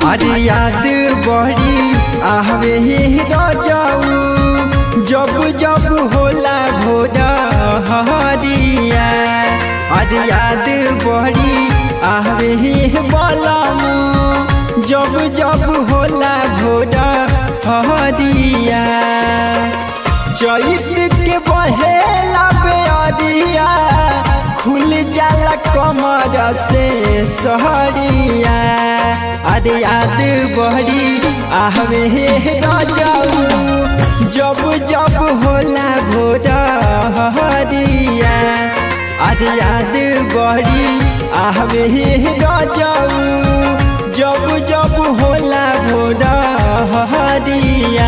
अरे याद बड़ी आहवे रजाऊ जब जब होला भोरा हरिया अरे याद बड़ी आहवे बलमू जब जब होला भोरा हरिया चैत के बहेला बेअरिया खुल जाला कमर से सहरिया अरे याद बहरी आहवे रजाऊ जब जब होला भोरा हरिया अरे याद बहरी आहवे रजाऊ जब जब होला भोरा हरिया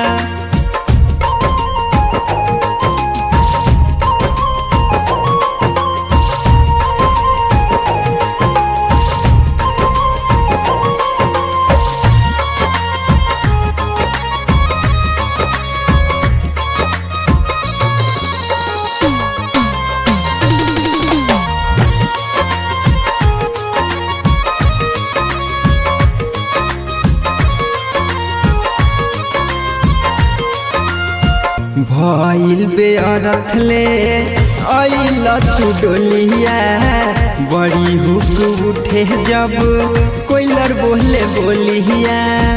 भइल बेअरथ ले अइल तू डोलिया बड़ी हुक उठे जब कोइलर बोले बोलिया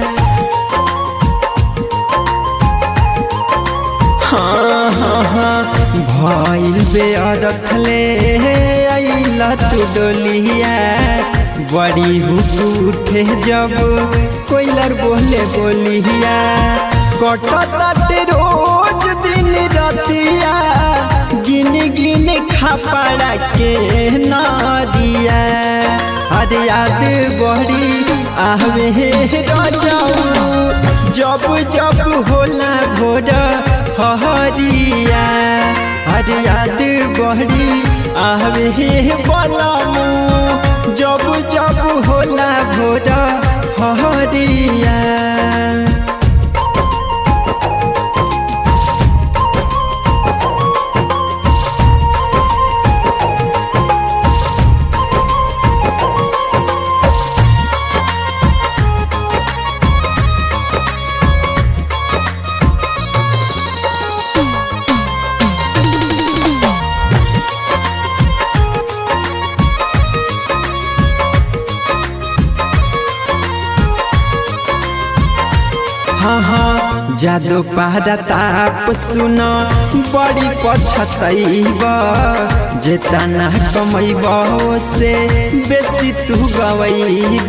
हाँ हाँ हाँ भइल बेअरथ ले अइल तू डोलिया बड़ी हुक उठे जब कोइलर बोले बोलिया कटताटे रोज दिन रतिया गिन गिन खापड़ा के नदिया अरे याद बड़ी आहवे रजाऊ जब जब होला भोर हरिया अरे याद बड़ी आहवे बलमू जब जब होला भोर हरिया हाँ हाँ जादू पहरा ताप सुन बड़ी पछतैब जेतना कमैब से बेसी तू गवैब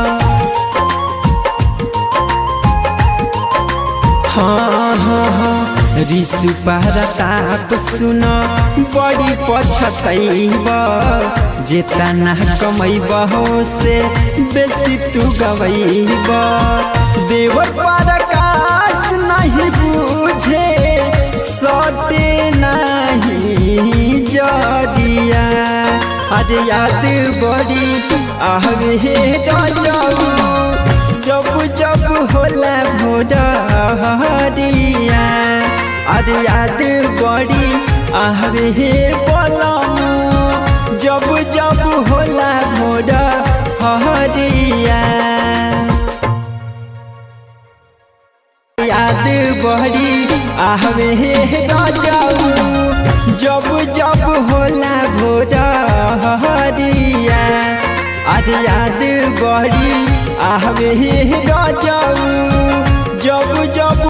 हाँ हाँ हाँ रिसु पहरा ताप सुन बड़ी पछतैब जेतना कमैब से बेसी तू गवैब देवर प्रकाश नहीं बुझे सटे नहीं जदिया अरे याद बड़ी आहवे रजाऊ जब जब होला भोरा हरिया अरे याद बड़ी आहवे बलमू जब जब होला भोरा हरिया याद बहरी आहवे रजाऊ जब जब होला भोरा हरिया अरे याद बहरी आहवे रजाऊ जब जब